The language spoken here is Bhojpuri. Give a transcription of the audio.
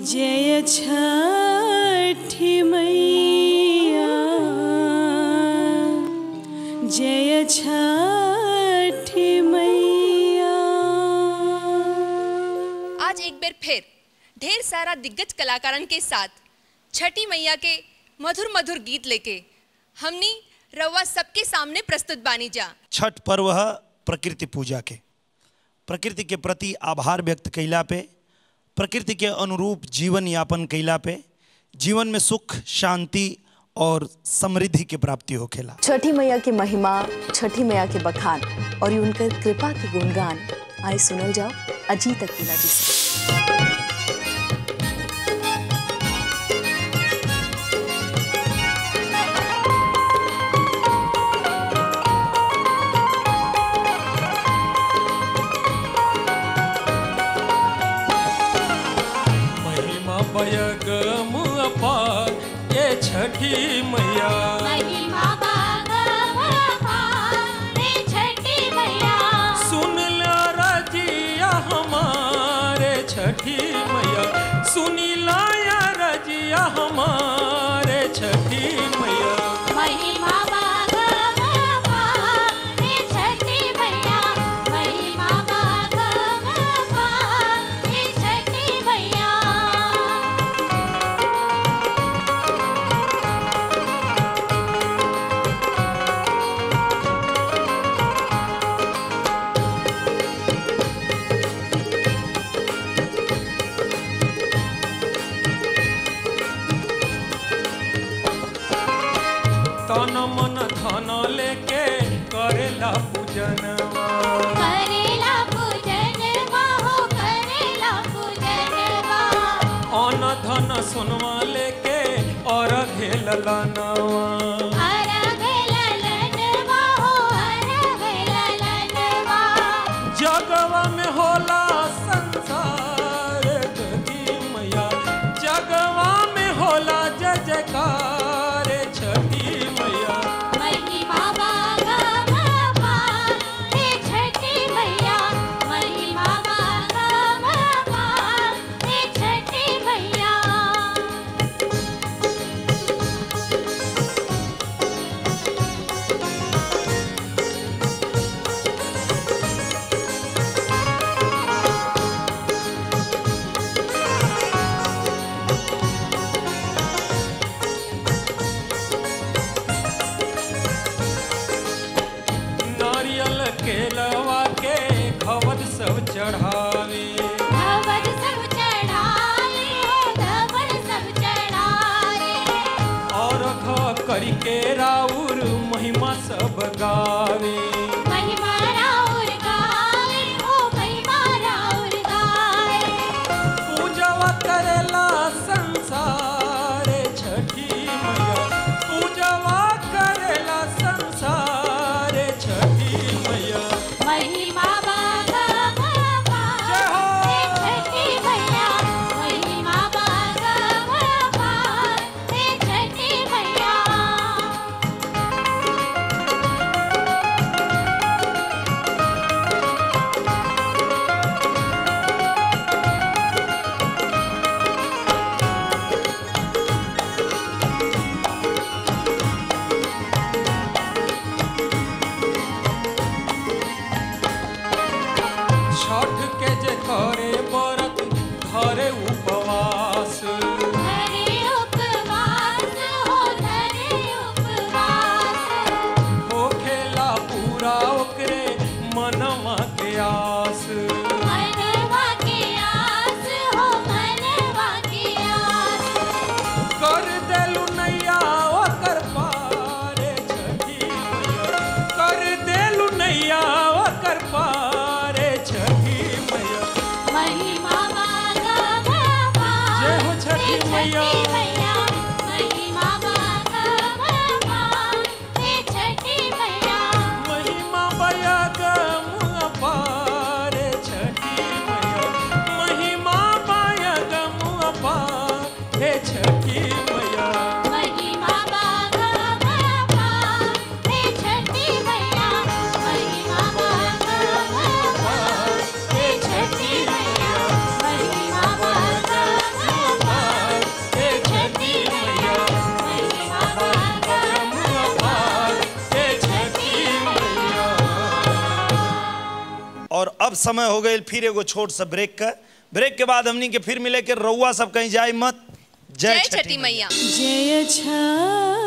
जय छठी मैया जय छठी मैया आज एक बार फिर ढेर सारा दिग्गज कलाकारन के साथ छठी मैया के मधुर मधुर गीत लेके हमनी रउआ सबके सामने प्रस्तुत बानी जा छठ पर्व है प्रकृति पूजा के प्रकृति के प्रति आभार व्यक्त कैला पे प्रकृति के अनुरूप जीवन यापन कैला पे जीवन में सुख शांति और समृद्धि के प्राप्ति होखेला छठी मैया की महिमा छठी मैया के बखान और ये उनकर कृपा के गुणगान आए सुनल जाओ अजीत अकीला जी से महिमा बयगम अपार ये छठी मैया महिमा रे छठी मैया सुन ला रजिया हमारे छठी मैया सुनी लाया रजिया हमारे छठी मैया महिमा रे छठी मैया महिमा रे छठी मैया तन मन धन लेके करेला पूजनवा करेला पूजन हो करेला पूजन अन धन सोनवा लेके और घेल लनवा हर ललनवा हो हर ललनवा जगवा में होला संसार छठी मैया जगवा में होला जय जयकार छठी मैया महिमा बाबा हे छठी मैया महिमा बाबा हे छठी मैया नारियल केलवा के खवद सब चढ़ावे धवल सब चढ़ाए धवल सब चढ़ाए और ख करके राउर महिमा सब गावे महिमा राउर गाए ओ महिमा राउर गाए पूजवा करेला संसार छठी मैया पूजवा करेला संसार छठी मैया महिमा बाबा जय हो। हे छठी मैया महिमा बाबा हे छठी मैया छठ के जे करे व्रत घरे उपवास धरे उपवास हो धरे उपवास होखेला पूरा ओकरे मनवा के आस मनवा के आस हो मनवा के आस कर देलू नैया ओकर पारे छठी मैया कर देलू नैया ओकर पारे छठी मैया महिमा बाबा जय हो छठी मैया महिमा बाबा हे छठी मैया महिमा बया गम पारे छठी मैया महिमा बया गम पारे छठी मैया महिमा बाबा हे छठी मैया महिमा बाबा हे छठी मैया महिमा बाबा और अब समय हो गई फिर एगो छोट सा ब्रेक का ब्रेक के बाद हमनी के फिर मिले के रउआ सब कहीं जाए मत जय छठी मैया जय छठी